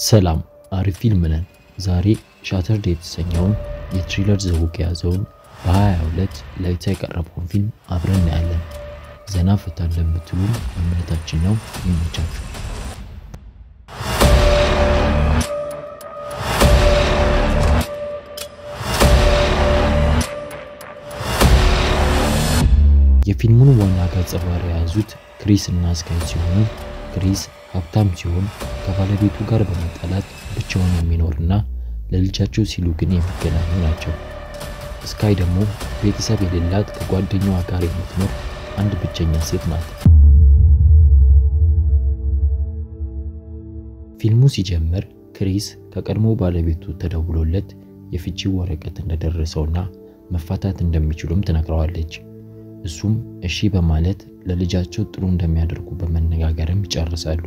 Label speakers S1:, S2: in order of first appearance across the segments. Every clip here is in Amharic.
S1: ሰላም አሪፍ ፊልም ነን። ዛሬ ሻተርዴ የተሰኘውን የትሪለር ዘውግ የያዘውን በ22 ለእይታ የቀረበውን ፊልም አብረን እናያለን። ዘና ፈታ እንደምትሉን እምነታችን ነው። ይመቻችሁ። የፊልሙን ዋና ገጸ ባህሪ የያዙት ክሪስ እና ስካይ ሲሆኑ ክሪስ ሀብታም ሲሆን ከባለቤቱ ጋር በመጣላት ብቻውን የሚኖርና ለልጃቸው ሲሉ ግን የሚገናኙ ናቸው። ስካይ ደግሞ ቤተሰብ የሌላት ከጓደኛዋ ጋር የምትኖር አንድ ብቸኛ ሴት ናት። ፊልሙ ሲጀምር ክሪስ ከቀድሞ ባለቤቱ ተደውሎለት የፍቺ ወረቀት እንደደረሰውና መፋታት እንደሚችሉም ትነግረዋለች። እሱም እሺ በማለት ለልጃቸው ጥሩ እንደሚያደርጉ በመነጋገርም ይጨርሳሉ።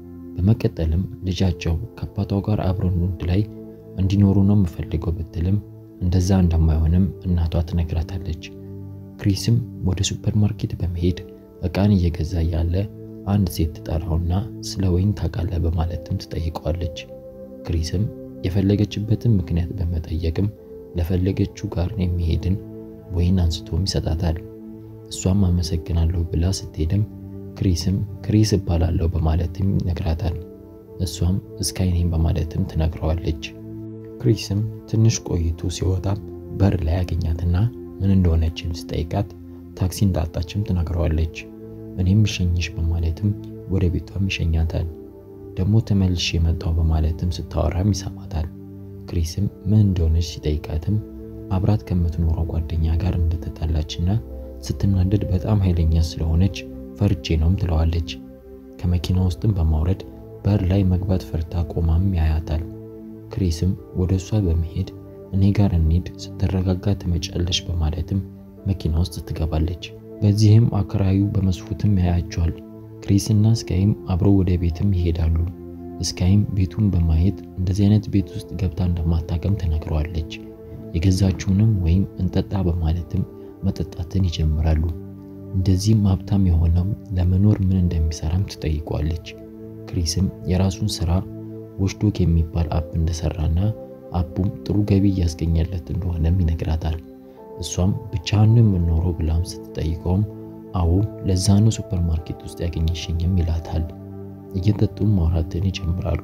S1: በመቀጠልም ልጃቸው ከአባቷ ጋር አብረው ንግድ ላይ እንዲኖሩ ነው የምፈልገው ብትልም እንደዛ እንደማይሆንም እናቷ ትነግራታለች። ክሪስም ወደ ሱፐርማርኬት በመሄድ እቃን እየገዛ ያለ አንድ ሴት ትጠራውና ስለ ወይን ታውቃለህ በማለትም ትጠይቀዋለች። ክሪስም የፈለገችበትን ምክንያት በመጠየቅም ለፈለገችው ጋር የሚሄድን ወይን አንስቶም ይሰጣታል። እሷም አመሰግናለሁ ብላ ስትሄድም ክሪስም ክሪስ እባላለሁ በማለትም ይነግራታል። እሷም ስካይ ነኝ በማለትም ትነግረዋለች። ክሪስም ትንሽ ቆይቶ ሲወጣም በር ላይ ያገኛትና ምን እንደሆነችም ስጠይቃት ታክሲ እንዳጣችም ትነግረዋለች። እኔም እሸኝሽ በማለትም ወደ ቤቷም ይሸኛታል። ደግሞ ተመልሼ የመጣው በማለትም ስታወራም ይሰማታል። ክሪስም ምን እንደሆነች ሲጠይቃትም አብራት ከምትኖረው ጓደኛ ጋር እንደተጣላችና ስትናደድ በጣም ኃይለኛ ስለሆነች ፈርቼ ነውም ትለዋለች። ከመኪና ውስጥም በማውረድ በር ላይ መግባት ፈርታ ቆማም ያያታል። ክሪስም ወደ እሷ በመሄድ እኔ ጋር እንሂድ ስትረጋጋ ትመጫለሽ በማለትም መኪና ውስጥ ትገባለች። በዚህም አከራዩ በመስኮትም ያያቸዋል። ክሪስና ስካይም አብረው ወደ ቤትም ይሄዳሉ። ስካይም ቤቱን በማየት እንደዚህ አይነት ቤት ውስጥ ገብታ እንደማታቀም ትነግረዋለች። የገዛችውንም ወይም እንጠጣ በማለትም መጠጣትን ይጀምራሉ። እንደዚህም ሀብታም የሆነው ለመኖር ምን እንደሚሰራም ትጠይቋለች። ክሪስም የራሱን ስራ ዎችዶግ የሚባል አፕ እንደሰራና አፑም ጥሩ ገቢ እያስገኘለት እንደሆነም ይነግራታል። እሷም ብቻህን የምኖረው ብላም ስትጠይቀውም አዎ ለዛ ነው ሱፐርማርኬት ውስጥ ያገኘሽኝም ይላታል። እየጠጡም ማውራትን ይጀምራሉ።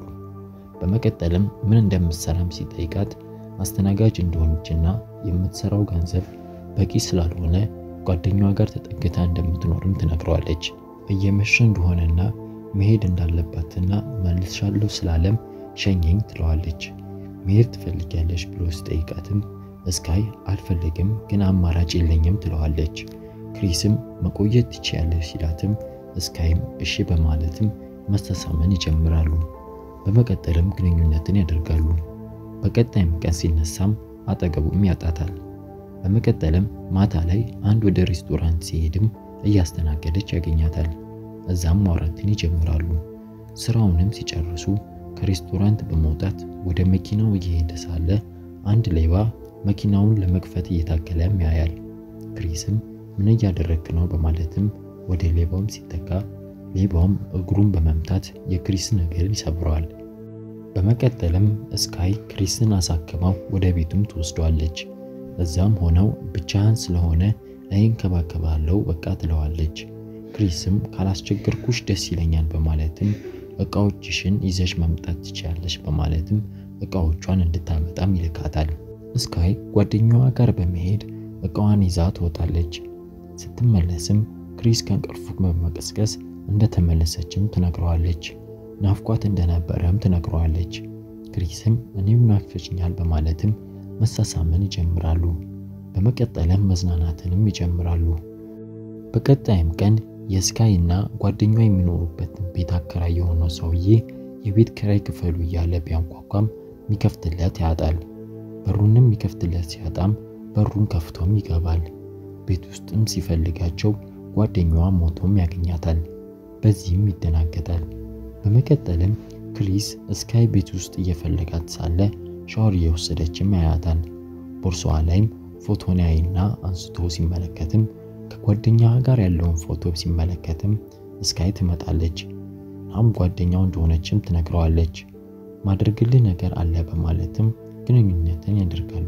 S1: በመቀጠልም ምን እንደምትሰራም ሲጠይቃት አስተናጋጅ እንደሆነችና የምትሰራው ገንዘብ በቂ ስላልሆነ ጓደኛዋ ጋር ተጠግታ እንደምትኖርም ትነግረዋለች። እየመሸ እንደሆነና መሄድ እንዳለባትና መልሻለሁ ስላለም ሸኘኝ ትለዋለች። መሄድ ትፈልጊያለሽ ብሎ ሲጠይቃትም ስካይ አልፈልግም ግን አማራጭ የለኝም ትለዋለች። ክሪስም መቆየት ትችያለሽ ሲላትም ስካይም እሺ በማለትም መስተሳመን ይጀምራሉ። በመቀጠልም ግንኙነትን ያደርጋሉ። በቀጣይም ቀን ሲነሳም አጠገቡም ያጣታል። በመቀጠልም ማታ ላይ አንድ ወደ ሬስቶራንት ሲሄድም እያስተናገደች ያገኛታል። እዛም ማውራትን ይጀምራሉ። ስራውንም ሲጨርሱ ከሬስቶራንት በመውጣት ወደ መኪናው እየሄደ ሳለ አንድ ሌባ መኪናውን ለመክፈት እየታገለም ያያል። ክሪስም ምን እያደረግክ ነው በማለትም ወደ ሌባውም ሲጠጋ ሌባውም እግሩን በመምታት የክሪስን እግር ይሰብረዋል። በመቀጠልም ስካይ ክሪስን አሳክማው ወደ ቤቱም ትወስዷለች። እዛም ሆነው ብቻህን ስለሆነ እኔ እንከባከባለሁ በቃ ትለዋለች። ክሪስም ካላስቸገርኩሽ ደስ ይለኛል በማለትም እቃዎችሽን ይዘሽ መምጣት ትችላለሽ በማለትም እቃዎቿን እንድታመጣም ይልካታል። ስካይ ጓደኛዋ ጋር በመሄድ እቃዋን ይዛ ትወጣለች። ስትመለስም ክሪስ ከእንቅልፉ በመቀስቀስ እንደተመለሰችም ትነግረዋለች። ናፍቋት እንደነበረም ትነግረዋለች። ክሪስም እኔም ናፍቀሽኛል በማለትም መሳሳምን ይጀምራሉ። በመቀጠልም መዝናናትንም ይጀምራሉ። በቀጣይም ቀን የስካይ እና ጓደኛዋ የሚኖሩበትን ቤት አከራይ የሆነው ሰውዬ የቤት ኪራይ ክፈሉ እያለ ቢያንኳኳም የሚከፍትለት ያጣል። በሩንም የሚከፍትለት ሲያጣም በሩን ከፍቶም ይገባል። ቤት ውስጥም ሲፈልጋቸው ጓደኛዋ ሞቶም ያገኛታል። በዚህም ይደናገጣል። በመቀጠልም ክሪስ ስካይ ቤት ውስጥ እየፈለጋት ሳለ ሻወር እየወሰደችም ያያታል። ቦርሳዋ ላይም ፎቶን ያይና አንስቶ ሲመለከትም ከጓደኛዋ ጋር ያለውን ፎቶ ሲመለከትም ስካይ ትመጣለች። ናም ጓደኛው እንደሆነችም ትነግረዋለች። ማድረግልህ ነገር አለ በማለትም ግንኙነትን ያደርጋሉ።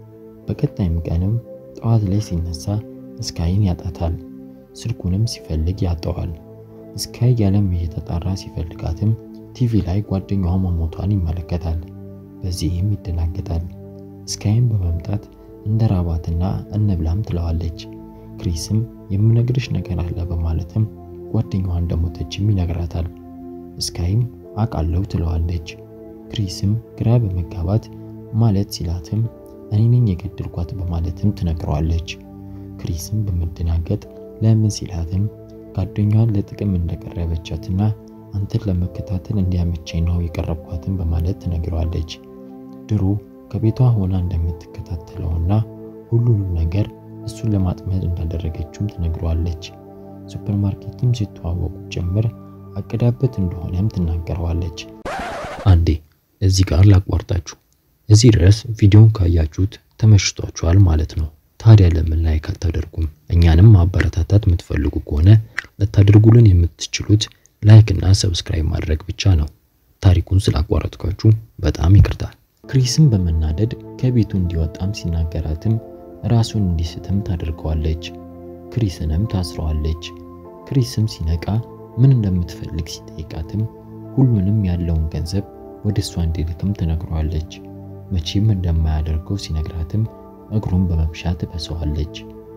S1: በቀጣይም ቀንም ጠዋት ላይ ሲነሳ ስካይን ያጣታል። ስልኩንም ሲፈልግ ያጠዋል። ስካይ ያለም እየተጣራ ሲፈልጋትም ቲቪ ላይ ጓደኛዋ መሞቷን ይመለከታል። በዚህም ይደናገጣል። ስካይም በመምጣት እንደ ራባትና እንብላም ትለዋለች። ክሪስም የምነግርሽ ነገር አለ በማለትም ጓደኛዋ እንደሞተችም ይነግራታል። ስካይም አውቃለሁ ትለዋለች። ክሪስም ግራ በመጋባት ማለት ሲላትም እኔ ነኝ የገደልኳት በማለትም ትነግረዋለች። ክሪስም በመደናገጥ ለምን ሲላትም ጓደኛዋን ለጥቅም እንደቀረበቻትና አንተን ለመከታተል እንዲያመቸኝ ነው የቀረብኳትን በማለት ትነግረዋለች። ድሮ ከቤቷ ሆና እንደምትከታተለውና ሁሉንም ነገር እሱን ለማጥመድ እንዳደረገችውም ትነግረዋለች። ሱፐርማርኬትም ሲተዋወቁ ጭምር አቅዳበት እንደሆነም ትናገረዋለች። አንዴ እዚህ ጋር ላቋርጣችሁ። እዚህ ድረስ ቪዲዮን ካያችሁት ተመችቷችኋል ማለት ነው። ታዲያ ለምን ላይክ አታደርጉም? እኛንም ማበረታታት የምትፈልጉ ከሆነ ልታደርጉልን የምትችሉት ላይክ እና ሰብስክራይብ ማድረግ ብቻ ነው። ታሪኩን ስላቋረጥኳችሁ በጣም ይቅርታል። ክሪስም በመናደድ ከቤቱ እንዲወጣም ሲናገራትም ራሱን እንዲስትም ታደርገዋለች። ክሪስንም ታስረዋለች። ክሪስም ሲነቃ ምን እንደምትፈልግ ሲጠይቃትም ሁሉንም ያለውን ገንዘብ ወደ እሷ እንዲልክም ትነግረዋለች። መቼም እንደማያደርገው ሲነግራትም እግሩን በመብሻት ትበሰዋለች።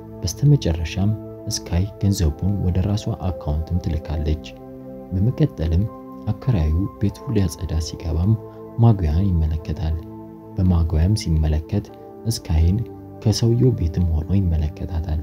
S1: በስተመጨረሻም ስካይ ገንዘቡን ወደ ራሷ አካውንትም ትልካለች። በመቀጠልም አከራዩ ቤቱን ሊያጸዳ ሲገባም ማጉያን ይመለከታል። በማጉያም ሲመለከት ስካይን ከሰውየው ቤትም ሆኖ ይመለከታታል።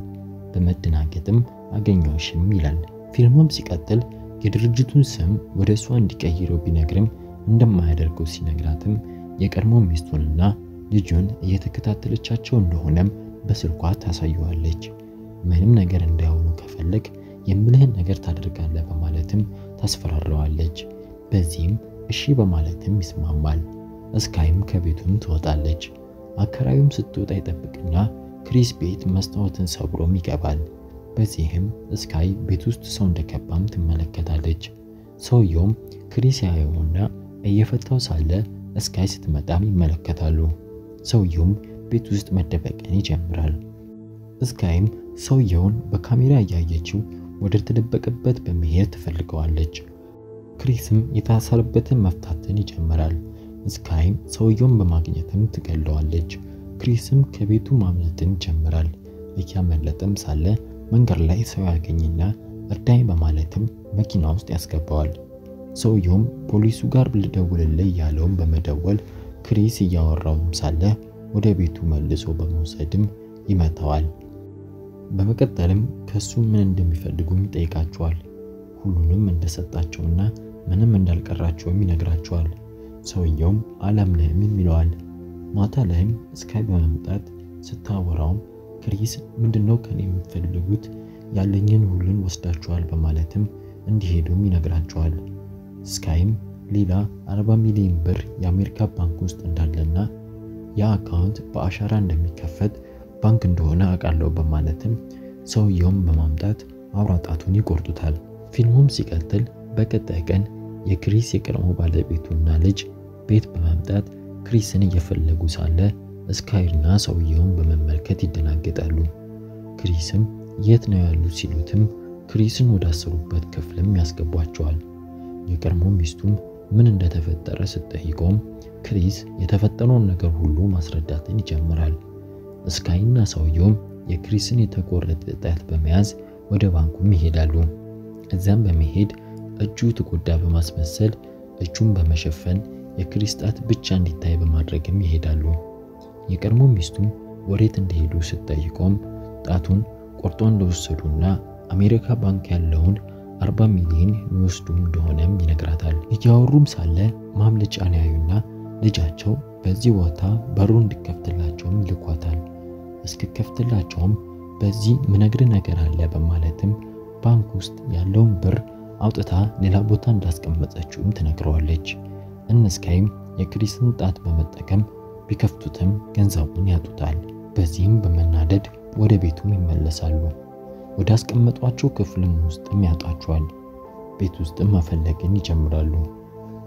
S1: በመደናገጥም አገኘውሽም ይላል። ፊልሙም ሲቀጥል የድርጅቱን ስም ወደ እሷ እንዲቀይረው ቢነግርም እንደማያደርገው ሲነግራትም የቀድሞ ሚስቱንና ልጁን እየተከታተለቻቸው እንደሆነም በስልኳ ታሳየዋለች። ምንም ነገር እንዳይሆኑ ከፈለግ የምልህን ነገር ታደርጋለህ በማለትም ታስፈራረዋለች። በዚህም እሺ በማለትም ይስማማል። ስካይም ከቤቱም ትወጣለች። አከራዩም ስትወጣ ይጠብቅና ክሪስ ቤት መስታወትን ሰብሮም ይገባል። በዚህም ስካይ ቤት ውስጥ ሰው እንደገባም ትመለከታለች። ሰውየውም ክሪስ ያየውና እየፈታው ሳለ ስካይ ስትመጣም ይመለከታሉ። ሰውየውም ቤት ውስጥ መደበቅን ይጀምራል። ስካይም ሰውየውን በካሜራ እያየችው ወደ ተደበቀበት በመሄድ ትፈልገዋለች። ክሪስም የታሰረበትን መፍታትን ይጀምራል። ስካይም ሰውየውን በማግኘትም ትገለዋለች። ክሪስም ከቤቱ ማምለጥን ይጀምራል። እያመለጠም ሳለ መንገድ ላይ ሰው ያገኝና እርዳኝ በማለትም መኪና ውስጥ ያስገባዋል። ሰውየውም ፖሊሱ ጋር ልደውልልህ ያለውን በመደወል ክሪስ እያወራውም ሳለ ወደ ቤቱ መልሶ በመውሰድም ይመታዋል። በመቀጠልም ከሱ ምን እንደሚፈልጉም ይጠይቃቸዋል። ሁሉንም እንደሰጣቸውና ምንም እንዳልቀራቸውም ይነግራቸዋል። ሰውየውም አላምንህም ይለዋል። ማታ ላይም ስካይ በመምጣት ስታወራውም ክሪስ ምንድነው ከኔ የምትፈልጉት? ያለኝን ሁሉን ወስዳቸዋል በማለትም እንዲሄዱም ይነግራቸዋል። ስካይም ሌላ 40 ሚሊዮን ብር የአሜሪካ ባንክ ውስጥ እንዳለና ያ አካውንት በአሻራ እንደሚከፈት ባንክ እንደሆነ አውቃለሁ በማለትም ሰውየውም በማምጣት አውራጣቱን ይቆርጡታል። ፊልሙም ሲቀጥል በቀጣይ ቀን የክሪስ የቀድሞ ባለቤቱና ልጅ ቤት በመምጣት ክሪስን እየፈለጉ ሳለ ስካይና ሰውየውን በመመልከት ይደናገጣሉ። ክሪስም የት ነው ያሉት ሲሉትም ክሪስን ወዳሰሩበት ክፍልም ያስገቧቸዋል። የቀድሞ ሚስቱም ምን እንደተፈጠረ ስትጠይቀውም ክሪስ የተፈጠረውን ነገር ሁሉ ማስረዳትን ይጀምራል። ስካይና ሰውየውም የክሪስን የተቆረጠ ጣት በመያዝ ወደ ባንኩም ይሄዳሉ። እዚያም በመሄድ እጁ ተጎዳ በማስመሰል እጁን በመሸፈን የክሪስ ጣት ብቻ እንዲታይ በማድረግም ይሄዳሉ። የቀድሞ ሚስቱም ወዴት እንደሄዱ ስትጠይቀውም ጣቱን ቆርጦ እንደወሰዱና አሜሪካ ባንክ ያለውን 40 ሚሊዮን የሚወስዱ እንደሆነም ይነግራታል። እያወሩም ሳለ ማምለጫን ያዩና ልጃቸው በዚህ ቦታ በሩ እንዲከፍትላቸውም ይልኳታል። እስክከፍትላቸውም በዚህ ምነግር ነገር አለ በማለትም ባንክ ውስጥ ያለውን ብር አውጥታ ሌላ ቦታ እንዳስቀመጠችውም ትነግረዋለች። እነስካይም የክሪስን ጣት በመጠቀም ቢከፍቱትም ገንዘቡን ያጡታል። በዚህም በመናደድ ወደ ቤቱም ይመለሳሉ። ወደ አስቀመጧቸው ክፍልም ውስጥም ያጣቸዋል። ቤት ውስጥም መፈለግን ይጀምራሉ።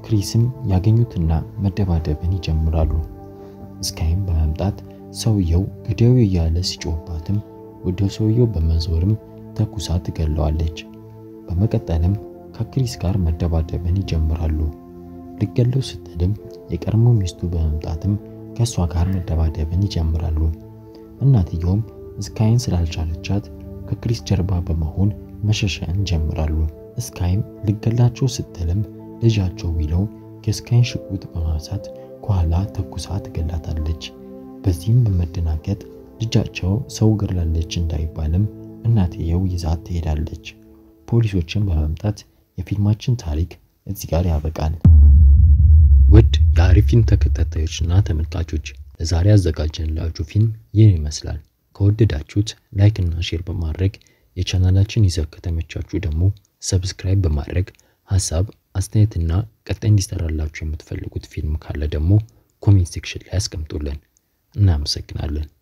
S1: ክሪስም ያገኙትና መደባደብን ይጀምራሉ። ስካይም በመምጣት ሰውየው ግደው እያለ ሲጮህባትም ወደ ሰውየው በመዞርም ተኩሳ ትገለዋለች። በመቀጠልም ከክሪስ ጋር መደባደብን ይጀምራሉ። ልገለው ስትልም የቀድሞ ሚስቱ በመምጣትም ከእሷ ጋር መደባደብን ይጀምራሉ። እናትየውም ስካይን ስላልቻለቻት ከክሪስ ጀርባ በመሆን መሸሸን ይጀምራሉ። ስካይም ልገላቸው ስትልም ልጃቸው ዊለው የስካይን ሽጉጥ በማንሳት ከኋላ ተኩሳ ትገላታለች። በዚህም በመደናገጥ ልጃቸው ሰው ገድላለች እንዳይባልም እናትየው ይዛት ትሄዳለች። ፖሊሶችን በመምጣት የፊልማችን ታሪክ እዚህ ጋር ያበቃል። ውድ የአሪፍ ፊልም ተከታታዮችና ተመልካቾች ለዛሬ ያዘጋጀንላችሁ ፊልም ይህን ይመስላል። ከወደዳችሁት ላይክ እና ሼር በማድረግ የቻናላችን ይዘት ከተመቻችሁ ደግሞ ሰብስክራይብ በማድረግ ሀሳብ አስተያየትና ቀጣይ እንዲሰራላችሁ የምትፈልጉት ፊልም ካለ ደግሞ ኮሜንት ሴክሽን ላይ አስቀምጡልን። እናመሰግናለን።